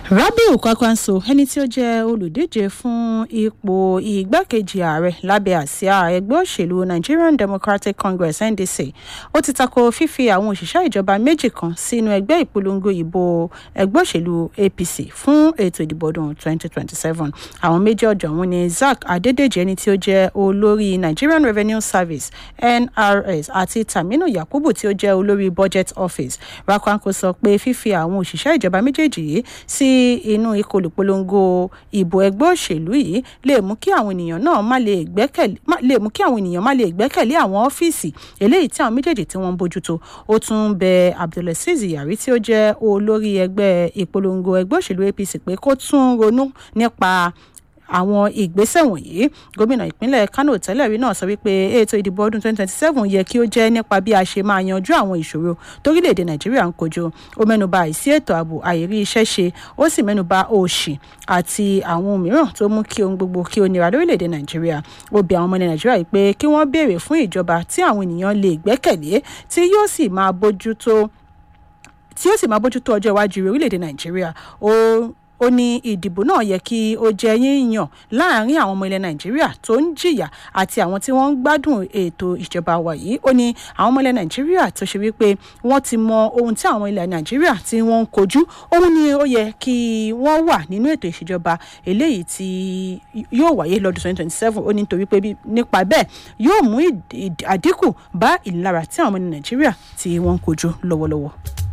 rabiu kwakwanso ẹni tí ó jẹ́ olùdíje fún ipò igbákejì ààrẹ lábẹ́ àsíá ẹgbẹ́ òṣèlú nigerian democratic congress ndc ó ti tako fífi àwọn òṣìṣẹ́ ìjọba méjì kan sínú ẹgbẹ́ ìpolongo ìbò ẹgbẹ́ òṣèlú apc fún ètò ìdìbò ọdún 2027 àwọn méjì ọ̀jọ̀ ọ̀hún ni zack adédèjì ẹni tí ó jẹ́ olórí nigerian revenue service nrs àti taminu yakubu tí ó jẹ́ olórí budget office rakwanko sọ pé fífi àwọn òṣìṣẹ́ ìjọba méjèèjì yìí sí inú ikọ̀ olùpolongo ìbò ẹgbẹ́ òṣèlú yìí lè mú kí àwọn ènìyàn náà má lè gbẹ́kẹ̀lé lè mú kí àwọn ènìyàn má lè gbẹ́kẹ̀lé àwọn ọ́fíìsì eléyìí tí àwọn méjèèjì tí wọ́n ń bójútó ó tún bẹ abdulaziz yari tí ó jẹ́ olórí ẹgbẹ́ ìpolongo ẹgbẹ́ òṣèlú apc pé kó tún ronú nípa àwọn ìgbésẹ̀ wọ̀nyí gómìnà ìpínlẹ̀ kano tẹ́lẹ̀ rí náà sọ wípé ètò ìdìbò ọdún 2027 yẹ kí ó jẹ́ nípa bí a ṣe máa yanjú àwọn ìṣòro torílẹ̀-èdè nàìjíríà ń kojú ó mẹ́nuba àìsí ètò ààbò àìrí iṣẹ́ ṣe ó sì mẹ́nuba òṣì àti àwọn ohun mìíràn tó mú kí ohun gbogbo kí ó nira lórílẹ̀-èdè nàìjíríà ó bi àwọn ọmọ ilẹ̀ nàìjíríà yìí pé kí wọ́n béèrè fún ìjọba tí àwọn ènìyàn lè gbẹ́kẹ̀lé tí yóò sì máa bójútó tí yóò sì máa bójútó ọjọ́ iwájú orílẹ̀-èdè nàìjíríà ó ó ní ìdìbò náà yẹ kí ó jẹ yíyan láàrin àwọn ọmọ ilẹ̀ nàìjíríà tó ń jìyà àti àwọn tí wọ́n ń gbádùn ètò ìjọba wa yìí ó ní àwọn ọmọ ilẹ̀ nàìjíríà tó ṣe wípé wọ́n ti mọ ohun tí àwọn ilẹ̀ nàìjíríà tí wọ́n ń kojú òun ni ó yẹ kí wọ́n wà nínú ètò ìṣèjọba eléyìí tí yóò wáyé lọ́dún 2027 ó ní nítorí pé nípa bẹ́ẹ̀ yóò mú àdínkù bá ìlara tí àwọn ọmọ ilẹ̀ nàìjíríà tí wọ́n ń kojú lọ́wọ́lọ́wọ́.